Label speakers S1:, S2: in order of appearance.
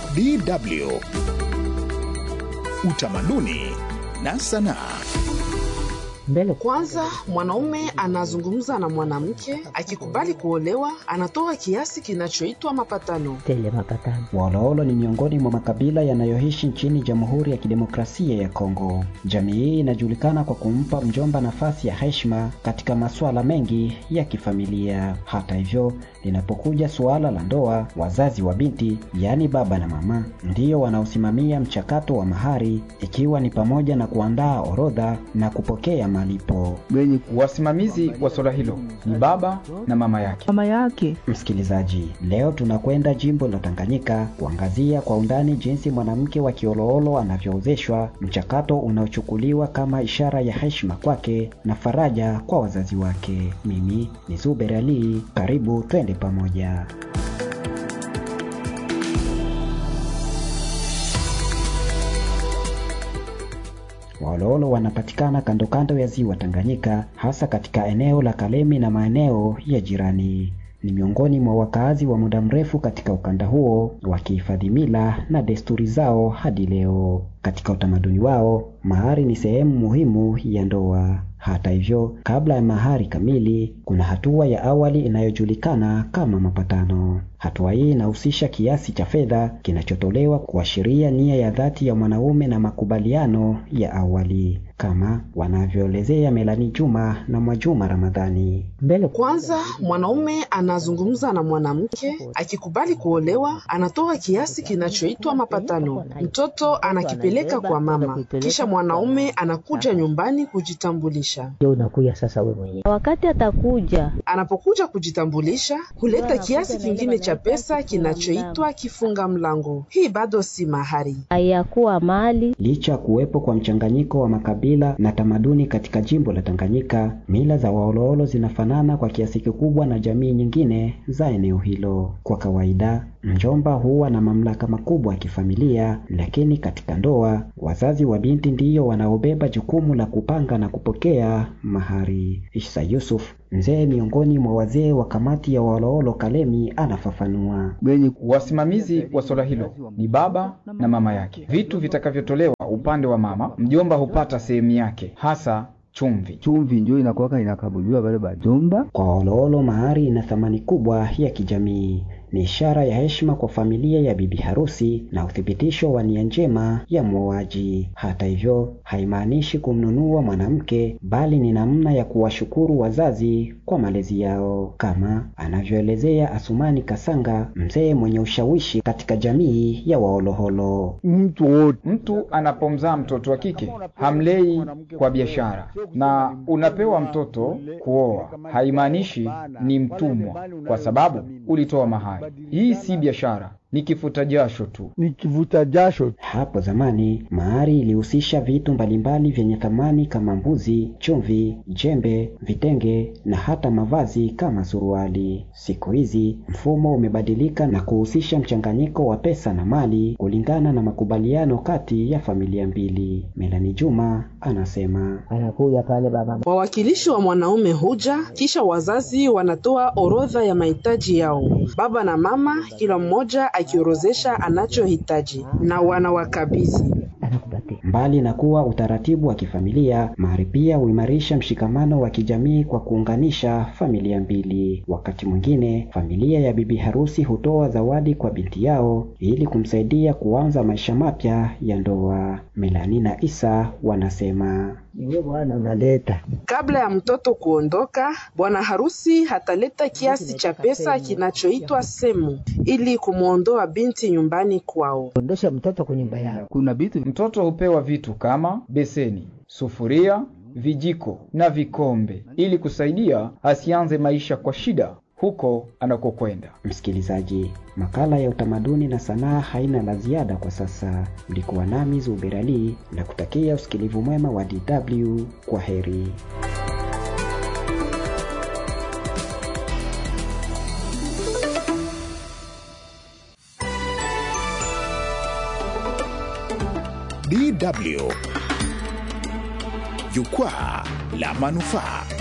S1: DW Utamaduni na Sanaa.
S2: Mbele
S3: Kwanza, mwanaume anazungumza na mwanamke, akikubali kuolewa, anatoa kiasi kinachoitwa mapatano.
S2: tele mapatano.
S4: Waoloolo ni miongoni mwa makabila yanayoishi nchini Jamhuri ya Kidemokrasia ya Kongo. Jamii hii inajulikana kwa kumpa mjomba nafasi ya heshima katika masuala mengi ya kifamilia. Hata hivyo, linapokuja suala la ndoa, wazazi wa binti, yaani baba na mama, ndiyo wanaosimamia mchakato wa mahari, ikiwa ni pamoja na kuandaa orodha na kupokea malipo.
S5: Wasimamizi wa swala hilo ni baba na mama yake.
S6: mama yake
S4: Msikilizaji, leo tunakwenda jimbo la Tanganyika kuangazia kwa undani jinsi mwanamke wa Kioloolo anavyoozeshwa, mchakato unaochukuliwa kama ishara ya heshima kwake na faraja kwa wazazi wake. Mimi ni Zuber Ali, karibu twende pamoja. Waoloolo wanapatikana kando kando ya ziwa Tanganyika, hasa katika eneo la Kalemi na maeneo ya jirani. Ni miongoni mwa wakaazi wa muda mrefu katika ukanda huo, wakihifadhi mila na desturi zao hadi leo. Katika utamaduni wao, mahari ni sehemu muhimu ya ndoa. Hata hivyo, kabla ya mahari kamili, kuna hatua ya awali inayojulikana kama mapatano. Hatua hii inahusisha kiasi cha fedha kinachotolewa kuashiria nia ya dhati ya mwanaume na makubaliano ya awali, kama wanavyoelezea Melani Juma na Mwajuma Ramadhani.
S2: Mbele
S3: Kwanza, mwanaume anazungumza na mwanamke, akikubali kuolewa, anatoa kiasi kinachoitwa mapatano. Mtoto anakipeleka kwa mama, kisha mwanaume anakuja nyumbani kujitambulisha.
S2: ndio unakuya sasa wewe mwenyewe.
S6: wakati atakuja
S3: Anapokuja kujitambulisha, huleta kiasi kingine cha pesa kinachoitwa kifunga mlango. Hii bado si mahari.
S6: hayakuwa mali
S4: Licha ya kuwepo kwa mchanganyiko wa makabila na tamaduni katika jimbo la Tanganyika, mila za Waoloolo zinafanana kwa kiasi kikubwa na jamii nyingine za eneo hilo. Kwa kawaida, mjomba huwa na mamlaka makubwa ya kifamilia, lakini katika ndoa, wazazi wa binti ndiyo wanaobeba jukumu la kupanga na kupokea mahari. Isa Yusuf, mzee miongoni mwa wazee wa kamati ya Waoloolo Kalemi, anafafanua.
S5: Wasimamizi wa swala hilo ni baba na mama yake. Vitu vitakavyotolewa upande wa mama, mjomba hupata sehemu yake, hasa chumvi.
S7: chumvi njo inakuwaka inakabuliwa wale bajomba.
S4: Kwa Waoloolo mahari ina thamani kubwa ya kijamii. Ni ishara ya heshima kwa familia ya bibi harusi na uthibitisho wa nia njema ya mwoaji. Hata hivyo, haimaanishi kumnunua mwanamke, bali ni namna ya kuwashukuru wazazi kwa malezi yao, kama anavyoelezea Asumani Kasanga, mzee mwenye ushawishi katika jamii ya Waoloholo.
S7: Mtu wote
S5: Mtu anapomzaa mtoto wa kike hamlei kwa biashara, na unapewa mtoto kuoa, haimaanishi ni mtumwa, kwa sababu ulitoa mahari. Hii si biashara, ni kifuta jasho tu.
S7: ni kivuta jasho.
S4: Hapo zamani mahari ilihusisha vitu mbalimbali vyenye thamani kama mbuzi, chumvi, jembe, vitenge na hata mavazi kama suruali. Siku hizi mfumo umebadilika na kuhusisha mchanganyiko wa pesa na mali kulingana na makubaliano kati ya familia mbili. Melani Juma anasema.
S2: Anakuya pale baba
S3: Wawakilishi wa mwanaume huja, kisha wazazi wanatoa orodha ya mahitaji yao. Baba na mama, kila mmoja akiorozesha anachohitaji na wanawakabidhi.
S2: anakupatia
S4: Mbali na kuwa utaratibu wa kifamilia, mahari pia huimarisha mshikamano wa kijamii kwa kuunganisha familia mbili. Wakati mwingine, familia ya bibi harusi hutoa zawadi kwa binti yao ili kumsaidia kuanza maisha mapya ya ndoa. Melani na Isa wanasema.
S2: niwe bwana unaleta
S3: Kabla ya mtoto kuondoka, bwana harusi hataleta kiasi cha pesa kinachoitwa semu ili kumwondoa binti nyumbani kwao.
S2: ondosha mtoto kwa nyumba yao.
S7: Kuna vitu
S5: Mtoto hupewa vitu kama beseni, sufuria, vijiko na vikombe ili kusaidia asianze maisha kwa shida huko anakokwenda.
S4: Msikilizaji, makala ya utamaduni na sanaa haina la ziada kwa sasa. Ulikuwa nami Zuber Ali na kutakia usikilivu mwema wa DW. Kwa heri.
S1: DW Jukwaa la Manufaa.